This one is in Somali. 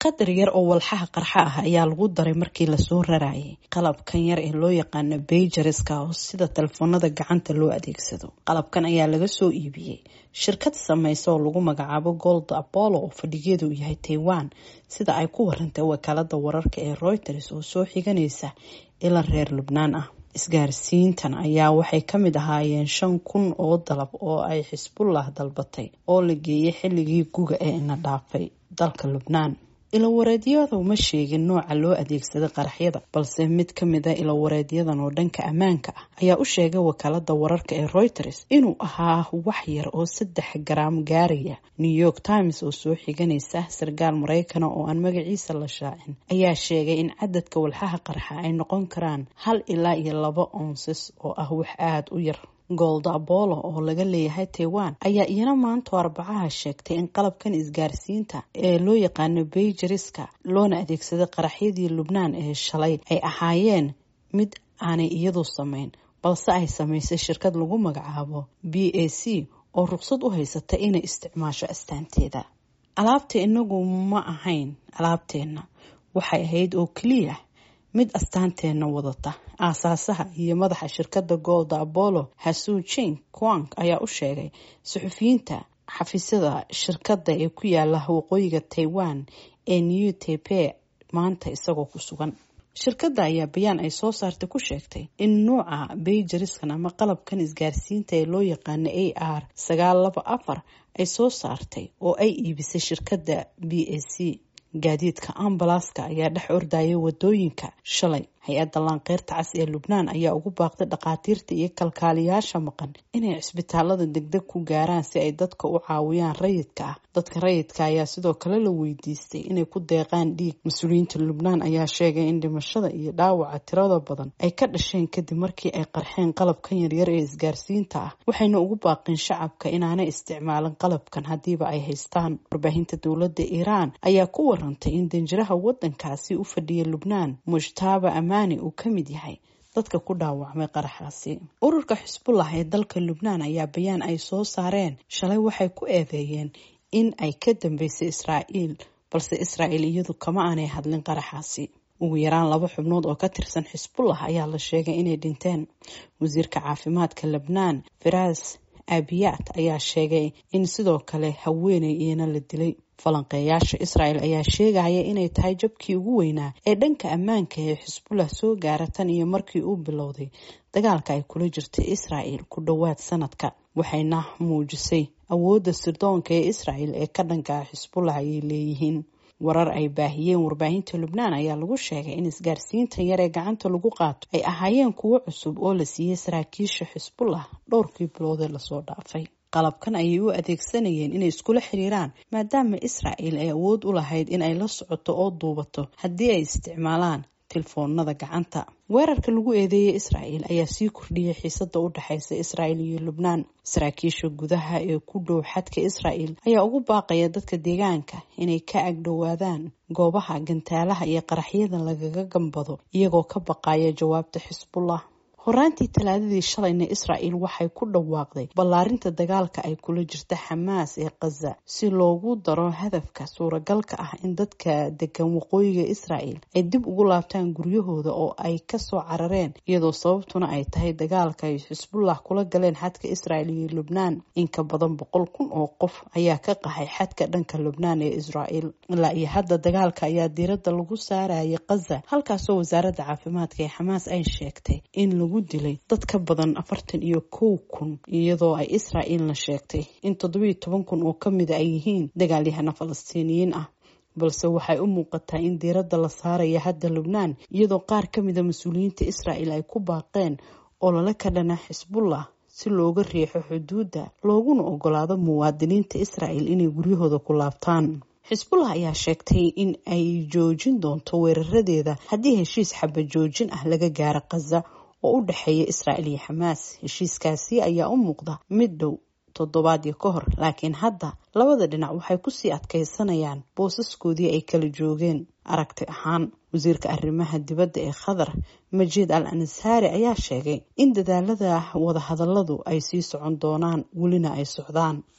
qadar yar oo walxaha qarxa ah ayaa lagu daray markii lasoo rarayay qalabkan yar ee loo yaqaano beyjariska oo sida telefoonada gacanta loo adeegsado qalabkan ayaa laga soo iibiyey shirkad sameysa oo lagu magacaabo gold apollo oo fadhigeedu yahay taiwan sida ay ku warantay wakaalada wararka ee reuters oo soo xiganaysa ilan reer lubnaan ah isgaarsiintan ayaa waxay ka mid ahaayeen shan kun oo dalab oo ay xisbullah dalbatay oo la geeyay xilligii guga ee ina dhaafay dalka lubnaan ilawareedyada uma sheegin nooca loo adeegsaday qaraxyada balse mid ka mida ilawareedyadan oo dhanka ammaanka ah ayaa u sheegay wakaalada wararka ee reuters inuu ahaa wax yar oo saddex garaam gaaraya new york times oo soo xiganaysa sarkaal maraykana oo aan magaciisa la shaacin ayaa sheegay in cadadka walxaha qarxa ay noqon karaan hal ilaa iyo laba onsis oo ah wax aada u yar gold apollo oo laga leeyahay taiwan ayaa iyana maanta arbacaha sheegtay in qalabkan isgaarsiinta ee loo yaqaano beyjariska loona adeegsaday qaraxyadii lubnaan ee shalay ay ahaayeen mid aanay iyadu samayn balse ay samaysay shirkad lagu magacaabo b a c oo ruqsad u haysata inay isticmaasho astaanteeda alaabta inagu ma ahayn alaabteenna waxay ahayd oo keliya mid astaanteenna wadata aasaasaha iyo madaxa shirkadda golda apollo hasu jing quang ayaa u sheegay suxufiyiinta xafiisyada shirkadda ee ku yaala waqooyiga taiwan ee new tape maanta isagoo ku sugan shirkadda ayaa bayaan ay soo saartay ku sheegtay in nuuca beyjariskan ama qalabkan isgaarsiinta ee loo yaqaano a r sagaal laba afar ay soo saartay oo ay iibisay shirkadda b a c gaadiidka ambalaska ayaa dhex ordayay wadooyinka shalay hay-adda laanqeyrta cas ee lubnaan ayaa ugu baaqday dhakhaatiirta iyo kalkaaliyaasha maqan inay cisbitaalada degdeg ku gaaraan si ay dadka u caawiyaan rayidka ah dadka rayidka ayaa sidoo kale la weydiistay inay ku deeqaan dhiig mas-uuliyiinta lubnaan ayaa sheegay in dhimashada iyo dhaawaca tirada badan ay ka dhasheen kadib markii ay qarxeen qalabkan yaryar ee isgaarsiinta ah waxayna ugu baaqeen shacabka inaanay isticmaalin qalabkan haddiiba ay haystaan warbaahinta dowladda iiraan ayaa ku warantay in danjiraha wadankaasi u fadhiya lubnaan mujtaaba uu ka mid yahay dadka ku dhaawacmay qaraxaasi ururka xisbullah ee dalka lubnaan ayaa bayaan ay soo saareen shalay waxay ku eedeeyeen in ay ka dambeysay israa'iil balse israa'iil iyadu kama aanay hadlin qaraxaasi ugu yaraan laba xubnood oo ka tirsan xisbullah ayaa la sheegay inay dhinteen wasiirka caafimaadka lebnaan firaas abiyaat ayaa sheegay in sidoo kale haweeney iyana la dilay falanqeeyaasha israel ayaa sheegaya inay tahay jabkii ugu weynaa ee dhanka ammaanka ee xisbullah soo gaara tan iyo markii uu bilowday dagaalka ay kula jirtay israel ku dhowaad sanadka waxayna muujisay awoodda sirdoonka ee israel ee ka dhanka ah xisbullah ayay leeyihiin warar ay baahiyeen warbaahinta lubnaan ayaa lagu sheegay in isgaarsiintan yar ee gacanta lagu qaato ay ahaayeen kuwo cusub oo la siiyey saraakiisha xisbullah dhowrkii biloodee lasoo dhaafay qalabkan ayay u adeegsanayeen inay iskula xiriiraan maadaama israel ay awood u lahayd in ay la socoto oo duubato haddii ay isticmaalaan tilfoonada gacanta weerarka lagu eedeeyay israel ayaa sii kordhiyay xiisada u dhexeysa israel iyo lubnaan saraakiisha gudaha ee ku dhow xadka israel ayaa ugu baaqaya dadka deegaanka inay ka agdhowaadaan goobaha gantaalaha iyo qaraxyada lagaga gambado iyagoo ka baqaya jawaabta xisbullah horaantii talaadadii shalayna israel waxay ku dhawaaqday ballaarinta dagaalka ay kula jirta xamaas ee khaza si loogu daro hadafka suuragalka ah in dadka degan waqooyiga israel ay dib ugu laabtaan guryahooda oo ay kasoo carareen iyadoo sababtuna ay tahay dagaalka ay xisbullah kula galeen xadka israel iyo lubnaan inka badan boqol kun oo qof ayaa ka qaxay xadka dhanka lubnaan ee israel ilaa iyo hadda dagaalka ayaa diiradda lagu saarayay khaza halkaasoo wasaaradda caafimaadka ee xamaas ay sheegtay in dilay dad ka badan afartan iyo kow kun iyadoo ay israa'iilna sheegtay in toddobiyo toban kun oo kamida ay yihiin dagaalyahana falastiiniyiin ah balse waxay u muuqataa in diiradda la saaraya hadda lubnaan iyadoo qaar ka mida mas-uuliyiinta israa'el ay ku baaqeen oo lala ka dhana xisbullah si looga riixo xuduudda looguna ogolaado muwaadiniinta israa'el inay guryahooda ku laabtaan xisbullah ayaa sheegtay in ay joojin doonto weeraradeeda haddii heshiis xaba joojin ah laga gaaro khaza oo u dhexeeya israel iyo xamaas heshiiskaasi ayaa u muuqda mid dhow toddobaadyo ka hor laakiin hadda labada dhinac waxay kusii adkaysanayaan boosaskoodii ay kala joogeen aragti ahaan wasiirka arrimaha dibadda ee qatar majiid al ansaari ayaa sheegay in dadaalada wadahadaladu ay sii socon doonaan welina ay socdaan